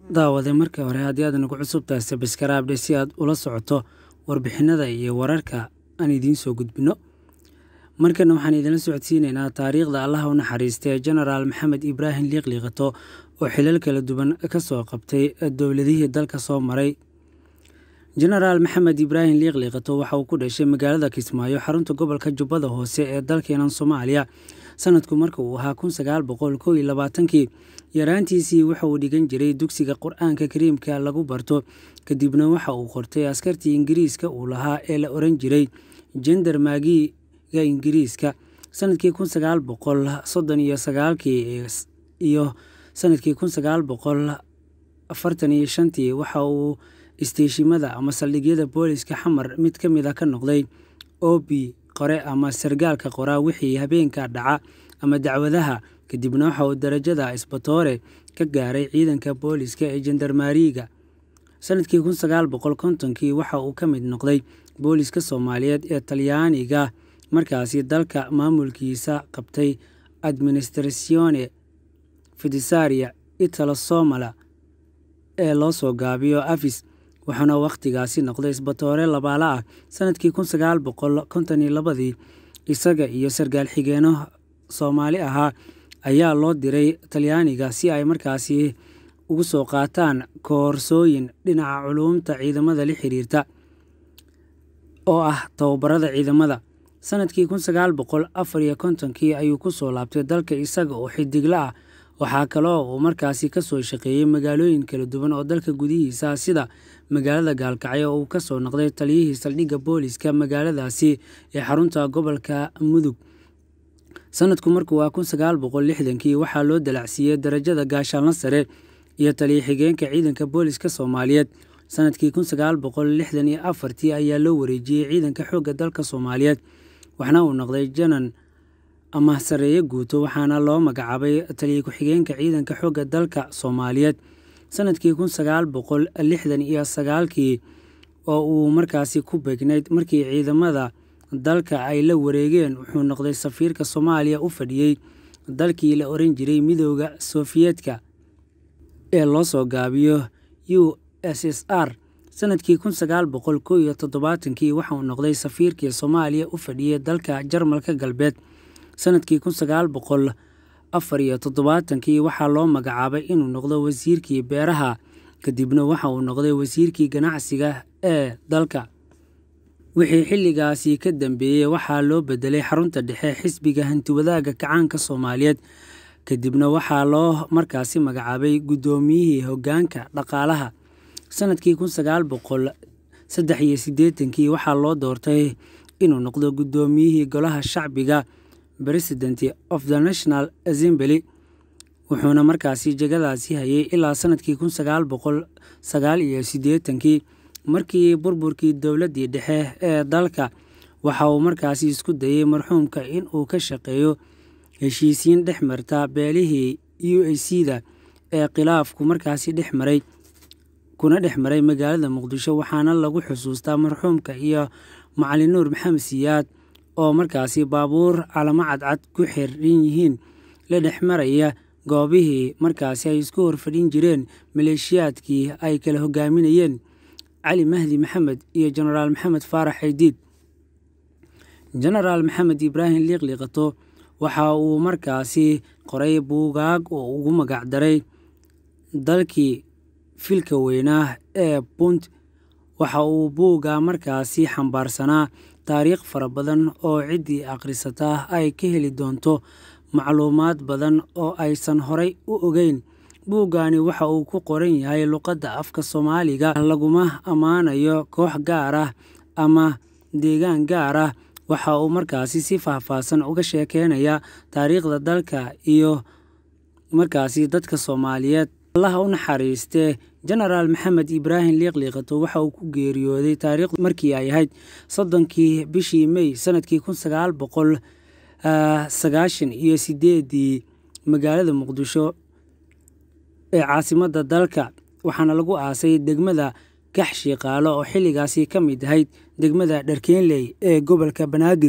daawade marka hore haddii aad nagu cusubtahay sabskaraabdhe si aad ula socoto warbixinada iyo wararka aan idiin soo gudbino markana waxaan idinla socodsiineynaa taariikhda allaha u naxariista ee genaraal maxamed ibraahim liiqliiqato oo xilal kala duwan ka soo qabtay dowladihii dalka soo maray genaraal maxamed ibraahim liiqliiqato waxa uu ku dhashay magaalada kismaayo xarunta gobolka jubbada hoose ee dalkeenan soomaaliya sanadku marka uu ahaa kun sagaal boqol kow iyo labaatankii yaraantiisii waxa uu dhigan jiray dugsiga qur-aanka kariimka lagu barto kadibna waxa uu qortay askartii ingiriiska uu lahaa ee la oran jiray jender maagiga ingiriiska sanadkii kun sagaal boqol soddon iyo sagaalkii iyo sanadkii kun sagaal boqol afartan iyo shantii waxa uu isteeshimada ama saldhigyada booliska xamar mid ka mid a ka noqday obi qore ama sargaalka qoraa wixii habeenka dhaca ama dacwadaha kadibna waxa uu darajada isbatoore ka gaaray ciidanka booliska ee jendarmaariga sanadkii kun sagaal boqol kontonkii waxa uu ka mid noqday booliska soomaaliyeed ee talyaaniga markaasi dalka maamulkiisa qabtay administratione fidisaria italo somala ee loo soo gaabiyo afis waxaana wakhtigaasi noqday isbatoore labaala ah sanadkii kun sagaal boqol konton iyo labadii isaga iyo sargaal xigeeno soomaali ahaa ayaa loo diray talyaaniga si ay markaasi ugu soo qaataan koorsooyin dhinaca culuumta ciidamada la xiriirta oo ah tababarada ciidamada sanadkii kun sagaal boqol afar iyo kontonkii ayuu ku soo laabtay dalka isaga oo xidigla ah waxaa kaloo uu markaasi ka soo shaqeeyey magaalooyin kala duwan oo dalka gudihiisa sida magaalada gaalkacyo oo uu ka soo noqday taliyihii saldhigga booliska magaaladaasi ee xarunta gobolka mudug sanadku markuu waa kun sagaal boqol lixdankii waxaa loo dalacsiiyey darajada gaashaanla sare iyo taliya xigeenka ciidanka booliska soomaaliyeed sanadkii kun sagaal boqol lixdan iyo afartii ayaa loo wareejiyey ciidanka xoogga dalka soomaaliyeed waxna uu noqday janan ama sareeye guuto waxaana loo magacaabay taliya ku-xigeenka ciidanka xoogga dalka soomaaliyeed sanadkii kun sagaal boqol lixdan iyo sagaalkii oo uu markaasi ku beegnayd markii ciidamada dalka ay la wareegeen wuxuu noqday safiirka soomaaliya u fadhiyey dalkii la oran jiray midooda sofiyeetka ee loo soo gaabiyo u s s r sanadkii kun sagaal boqol kow iyo toddobaatankii waxauu noqday safiirkii soomaaliya u fadhiyey dalka jarmalka galbeed sanadkii kun sagaal boqol afar iyo toddobaatankii waxaa loo magacaabay inuu noqdo wasiirkii beeraha kadibna waxa uu noqday wasiirkii ganacsiga ee dalka wixii xilligaasi ka dambeeyey waxaa loo bedelay xarunta dhexe xisbiga hantiwadaaga kacaanka soomaaliyeed kadibna waxaa loo markaasi magacaabay guddoomiyihii hoggaanka dhaqaalaha sanadkii kun sagaal boqol saddex iyo siddeetankii waxaa loo doortay inuu noqdo guddoomiyihii golaha shacbiga president of the national assembly wuxuuna markaasi jegadaasi hayay ilaa sanadkii kun sagaal boqol sagaal iyo siddeetankii markii burburkii dowladdii dhexe ee dalka waxa uu markaasi isku dayey marxuumka in uu ka shaqeeyo heshiisiin dhex marta beelihii u a c da ee khilaafku markaasi dhex maray kuna dhex maray magaalada muqdisho waxaana lagu xusuustaa marxuumka iyo macalin nuur maxamed siyaad oo markaasi baabuur calamo cadcad ku xiran yihiin la dhex maraya goobihii markaasi ay isku horfadhin jireen maleeshiyaadkii ay kala hogaaminayeen cali mahdi maxamed iyo jenaraal maxamed faarax xaydiid jenaraal maxamed ibraahim liiqliiqato waxa uu markaasi qoray buugaag oo ugu magacdaray dalkii filka weynaa ee punt waxa uu buugga markaasi xambaarsanaa taariikh fara badan oo ciddii akhrisataa ay ka heli doonto macluumaad badan oo aysan horay u ogeyn buuggani waxa uu ku qoran yahay luqadda afka soomaaliga laguma ammaanayo koox gaar ah ama deegaan gaar ah waxa uu markaasi si faahfaahsan uga sheekeynaya taariikhda dalka iyo markaasi dadka soomaaliyeed allaha u naxariistee jenaraal maxamed ibraahim liiqliiqato waxa uu ku geeriyooday taariikhdu markii ay ahayd soddonkii bishii mey sanadkii kun sagaal boqol sagaashan iyo sideedii magaalada muqdisho ee caasimadda dalka waxaana lagu aasay degmada gax shiiqaalo oo xilligaasi ka mid ahayd degmada dharkeenley ee gobolka banaadir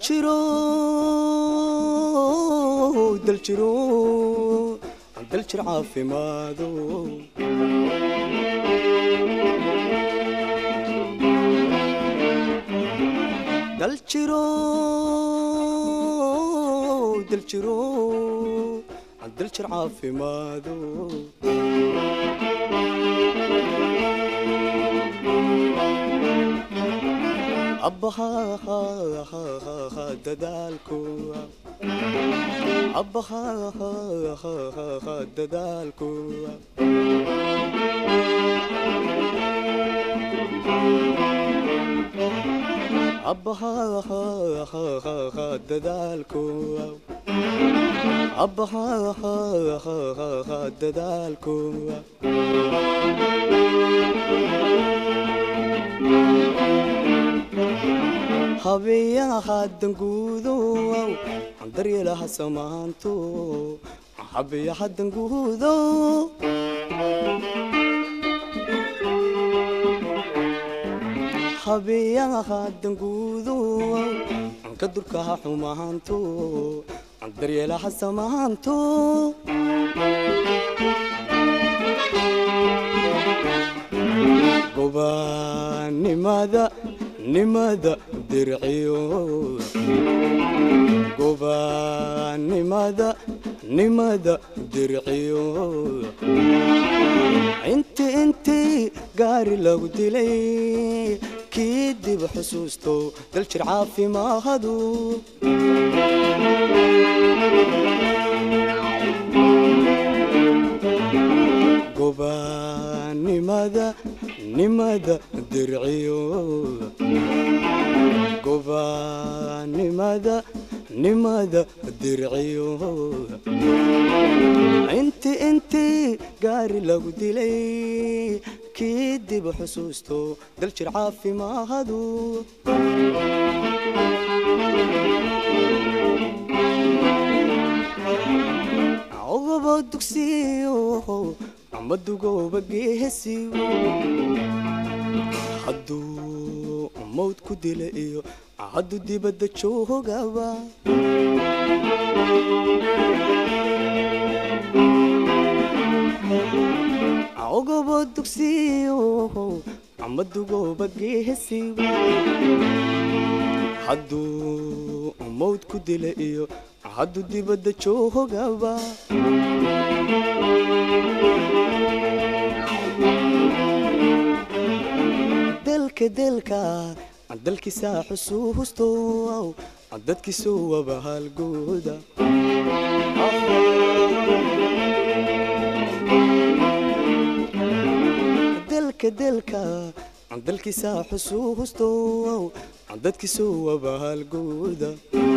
daljiro daljiro daljir caafimaado daljiro daljiro daljir caafimaado abbaha dadaalku abbaha dadaalku abbaha dadaalku abbaha dadaalku habeeyaha danguudow daryeelaha samaanto habeeyaha danguudow habeeyaha danguudow ka durkaha xumaanto daryeelaha samaanto gobaanimada nimada dirciyo gobaanimada nimada dirciyo inti intii gaari lagu dilay kii dib xusuusto daljir caafimaahadu gobaanimada nimada dirciyo gobaanimada nimada dirciyo inti intii gaari lagu dilay kii dib xusuusto daljir caafimaahadu ogobo dugsiyo amadugooba geesiyo hadduu mawd ku dila iyo hadduu dibadda joogaba ogobo dugsiyo amadugooba geesiyo hadduu mawd ku dila iyo hadduu dibadda joogaba delka delka dalkiisa xusuusto dadkiisu waba halgooda delka delka dalkiisa xusuusto dadkiisu waba halgooda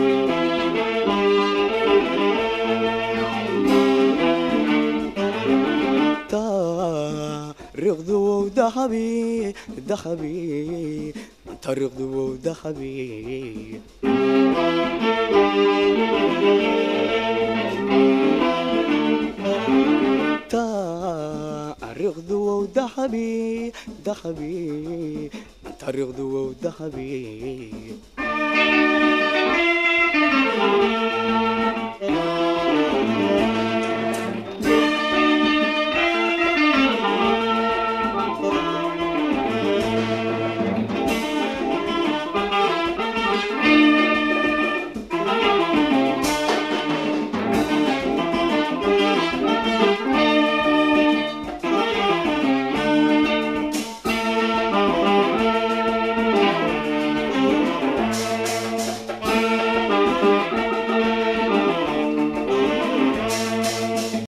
تاريخ ذهبي ذهبي تاريخ ذهبي تاريخ ذهبي ذهبي تاريخ ذهبي